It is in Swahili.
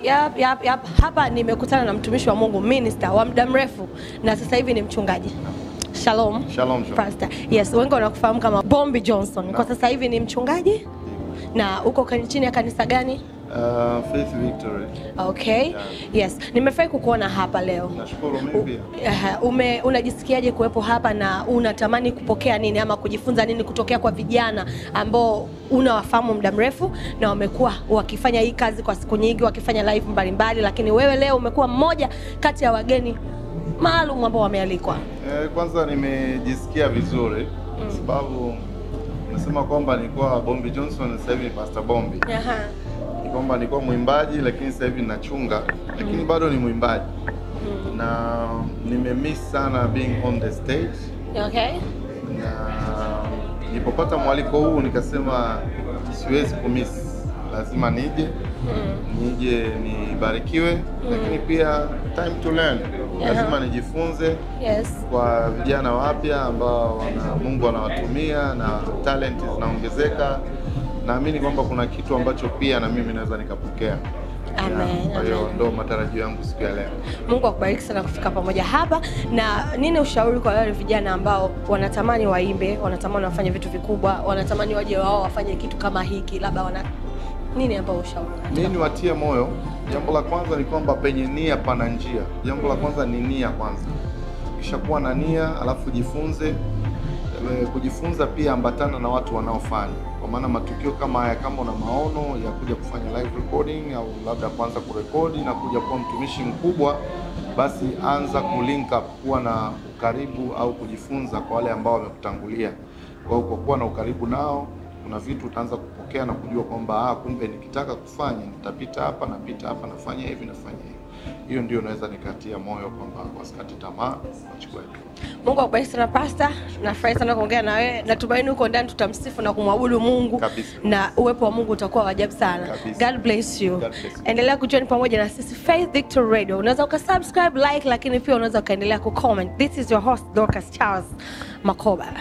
Yep, yep, yep. Hapa nimekutana na mtumishi wa Mungu minister wa muda mrefu na sasa hivi ni mchungaji. Shalom. Shalom, shalom. Pastor. Yes, wengi wanakufahamu kama Bombi Johnson. Kwa sasa hivi ni mchungaji na uko kani- chini ya kanisa gani? Uh, Faith Victory. Okay. Yeah. Yes. Nimefurahi kukuona hapa leo. Nashukuru mimi pia. Aha, ume unajisikiaje kuwepo hapa na unatamani kupokea nini ama kujifunza nini kutokea kwa vijana ambao unawafahamu muda mrefu na wamekuwa wakifanya hii kazi kwa siku nyingi wakifanya live mbalimbali, lakini wewe leo umekuwa mmoja kati ya wageni maalum ambao wamealikwa. Eh, kwanza nimejisikia vizuri kwa sababu nasema kwamba nilikuwa Bombi Johnson sasa hivi ni Pastor Bombi. Aha. Ni kwamba nilikuwa mwimbaji lakini sasa hivi nachunga lakini bado ni mwimbaji. Na nimemiss sana being on the stage Okay. na nilipopata mwaliko huu nikasema siwezi kumiss, lazima nije nije nibarikiwe, lakini pia time to learn, lazima nijifunze Yes. kwa vijana wapya ambao wana Mungu anawatumia na talent zinaongezeka. Naamini kwamba kuna kitu ambacho pia na mimi naweza nikapokea. Amen, Yeah, Kwa hiyo amen. ndo matarajio yangu siku ya leo. Mungu akubariki sana kufika pamoja hapa. Na nini ushauri kwa wale vijana ambao wanatamani waimbe, wanatamani wafanye vitu vikubwa, wanatamani waje wao wafanye kitu kama hiki, labda wana nini ambao ushauri? Mimi niwatie moyo. Jambo la kwanza ni kwamba penye nia pana njia. Jambo la kwanza ni nia kwanza, kisha kuwa na nia, alafu jifunze. E, kujifunza pia ambatana na watu wanaofanya, kwa maana matukio kama haya, kama una maono ya kuja kufanya live recording au labda kuanza kurekodi na kuja kuwa mtumishi mkubwa, basi anza kulink up, kuwa na ukaribu au kujifunza kwa wale ambao wamekutangulia. Kwa hiyo kwa kuwa na ukaribu nao kuna vitu utaanza kupokea na kujua kwamba ah, kumbe nikitaka kufanya nitapita hapa, napita hapa, nafanya hivi, nafanya hivi. Hiyo ndio naweza nikatia moyo kwamba wasikate tamaa, wachukue hatua. Mungu akubariki sana pasta. Nafurahi sana kuongea na wewe. Natumaini huko ndani tutamsifu na kumwabudu Mungu Kabisa. na uwepo wa Mungu utakuwa wa ajabu sana. Kabisa. God bless you. God bless you. Endelea kujoin pamoja na sisi Faith Victory Radio. Unaweza ukasubscribe, like, lakini pia unaweza ukaendelea kucomment. This is your host Dorcas Charles Makoba.